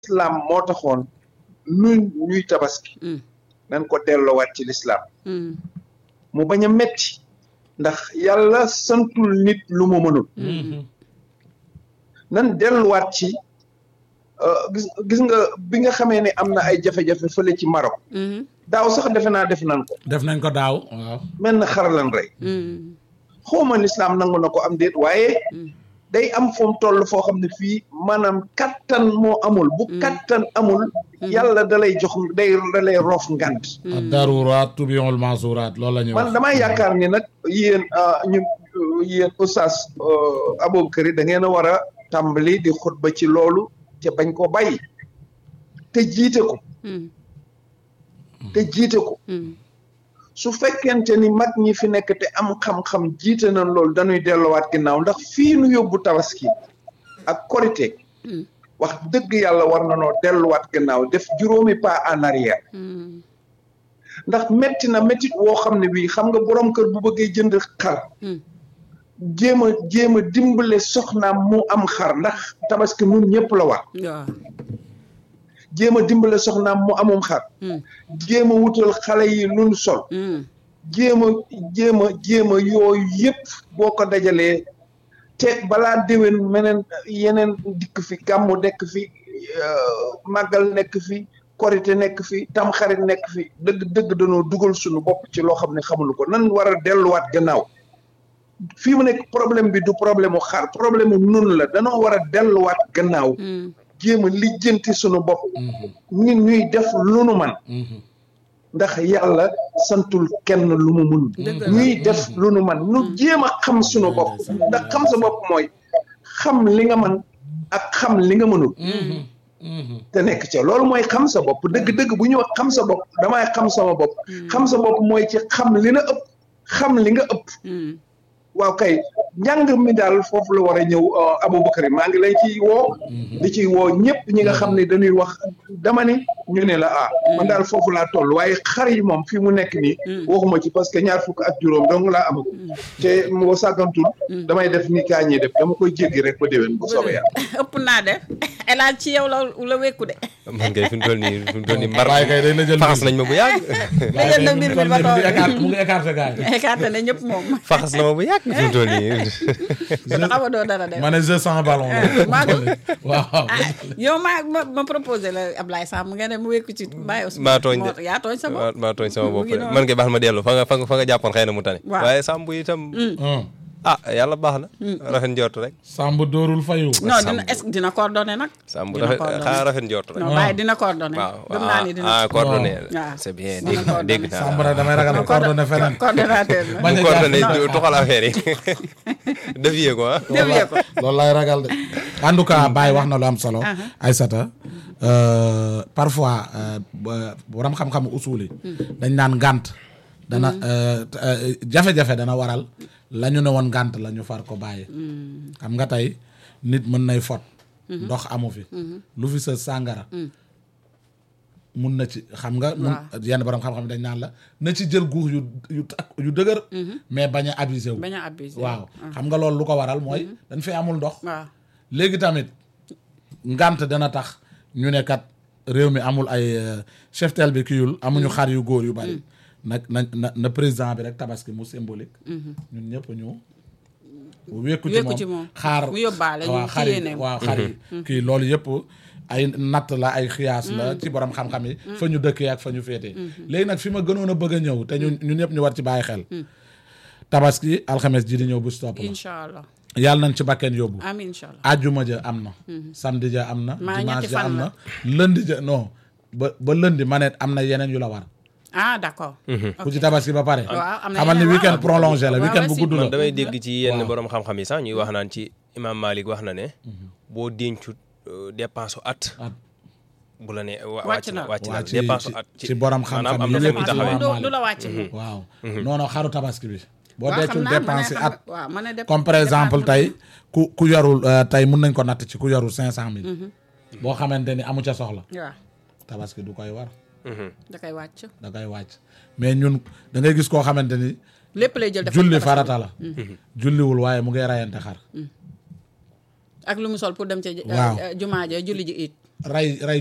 lislaam moo taxoon nun ñuy tabaski nañ ko delloowaat ci lislaam mu bañ a metti ndax yàlla santul nit lu mu mënul nan delluwaat ci gis gis nga bi nga xamee ne am na ay jafe-jafe fële ci Maroc daaw sax defe naa def nan ko def nañ ko daaw waaw mel na xaralan rey xawma lislaam nangu na ko am déet waaye day am fu mu toll foo xam ne fii maanaam kattan moo amul bu kattan amul yàlla da lay jox day da lay roof ngant daruraat tubiul masuuraat loolu la ñuy wax man damaa yaakaar ni nag yéen ñu yéen oustaz Aboubakar da ngeen a war a tàmbali di xutba ci loolu te bañ ko bàyyi te jiite ko te jiite ko su fekkente ni mag ñi fi nekk te am xam-xam jiite nañ loolu dañuy delluwaat ginnaaw ndax fii nu yóbbu tabaski ak korite wax dëgg yàlla war na noo delluwaat ginnaaw def juróomi pas en arrière ndax metti na méttit woo xam ne bii xam nga borom kër bu bëggee jënd xar jéem a jéem a dimbale soxnaam mu am xar ndax tabaski nun ñëpp la war jéem a dimbale soxnaam mu amum xar jéem a wutal xale yi luñ sol jéem a jéem a jéem a yooyu yëpp boo ko dajalee te balaa déwén meneen yeneen dikk fi gàmmu nekk fi màggal nekk fi korite nekk fi tamxarit nekk fi dëgg dëgg dañoo dugal suñu bopp ci loo xam ne xamuñu ko nan war a delluwaat gannaaw fii mu nekk problème bi du problème mu xar problème mu nun la danoo war a delluwaat gannaaw jéem a lijjanti sunu bopp nit ñuy def lu nu man ndax yàlla santul kenn lu mu mun ñuy def lu nu man nu jéem a xam sunu bopp ndax xam sa bopp mooy xam li nga man ak xam li nga mënul te nekk ca loolu mooy xam sa bopp dëgg-dëgg bu ñu wax xam sa bopp damay xam sama bopp xam sa bopp mooy ci xam li na ëpp xam li nga ëpp waaw kay njàng mi daal foofu la war a ñëw Aboubacry maa ngi lay ciy woo di ciy woo ñëpp ñi nga xam ne dañuy wax dama ni ñu ne la ah man daal foofu laa toll waaye xar yi moom fii mu nekk nii waxuma ci parce que ñaar fukk ak juróom dong laa amagu te moo sàggantul damay def ni kaa ñi def dama koy jéggi rek ba déwén bu soobee yàlla ëpp naa def elage ci yow la la wékku de man kay fi mu toll nii fi mu toll nii mbar waaye kay day la jël faxas nañ ma bu yàgg la jël na mbir mi ba toog mu ngi écarté gars yi écarté na ñëpp moom faxas na ma bu yàgg fi mu toll nii kon xam nga doo dara def ma ne je sens ballon la maa ko waaw ah yow maa ma ma proposé la Ablaye Samb nga ne mu wékku ci bàyyi aussi maa tooñ de yaa tooñ sa bopp maa tooñ sama bopp mu ngi noonu. man kay baax ma dellu fa nga fa nga fa nga jàppoon xëy na mu tane Waaw. waaye sàmb itam ah yàlla baax na rafet njort rek Samb dóorul fayu non dina est-ce que dina coordonné nag sàmb Dina rafet coordonné. xanaa rafet njort rek non bàyyi dina coordonné waaw gëm naa ni dina ah coordonné waaw. c'est bien Dina dégg coordonné. dégg naa Samb nag damay ragal a coordonné feneen coordonnateur la bañ mu a coordonné jaar tuxal affaire yi defiyee ko ah dévier ko loolu lay ragal de en tout cas Baye wax na lu am solo Aysata euh, parfois euh, ba- borom xam-xam usuli dañ naan ngànt dana euh, euh, jafe-jafe dana waral la ñu ne woon ngànt la ñu far ko bàyyi xam nga tey nit mën nay fot ndox amu fi lu fi sa sàngara mun na ci xam nga mun yenn borom xam-xam dañ naan la na ci jël guux yu yu tak yu dëgër mais bañ a abusé wu bañ a abusé waaw xam nga loolu lu ko waral mooy dañ fi amul ndox waaw léegi tamit ngant dana tax ñu ne kat réew mi amul ay euh, cheftel bi kiyul amuñu xar yu góor yu bari nag na na na président bi rek tabaski mu symbolique ñun ñëpp ñu wékku Wékku ci ci moom moom. xaar Mu yóbbaale ñu waaw ci xar yi yéeneem. waaw xar yi kii loolu yëpp ay natt la ay xiyaas la ci borom xam-xam yi fa ñu dëkkee ak fa ñu féetee léegi nag fi ma gënoon a bëgg a ñëw te ñun ñun ñëpp ñu war ci bàyyi xel tabaski alxames ji di ñëw bu stop la incha allah yàlla nañ ci bakkeen yóbbu amiin incha allah ajjuma ja am na samedi ja am na Maa dimanche ñetti ja fan am la. na lundi ja non ba ba lundi ma ne am na yeneen yu la war ah d'accord ku ci tabaski ba pare Waaw, am na xamal ni yeneen, weekend waaw. prolongé la Waaw, weekend bu aussi. gudd la man damay dégg ci yenn Waaw. borom xam-xam yi sax ñuy wax naan ci imam Malik wax na ne boo dencut euh, dépense u at At. bu la ne wa- Wàcc na. wàcc na Waa, ci- dépense u ci- at ci borom xam-xam maanaam am yi na fu lépp muy ci taxawee Imam du du la wàcc moom waaw non non xaru tabaski bi boo waaw deccul xam naa ma ne dépense xam at waaw ma ne dép- comme par exemple dépense tey ku ku yorul euh, tey mun nañ ko natt ci ku yorul cinq cent mille boo xamante ni amu ca soxla waaw tabaski du koy war da koy wàcc da koy wàcc mais ñun da ngay gis koo xamante ni lépp lay jël def julli ko farata la julliwul waaye mu ngay rayante xar ak lu mu sol pour dem ca Waaw. jumaa ja julli ji it ray ray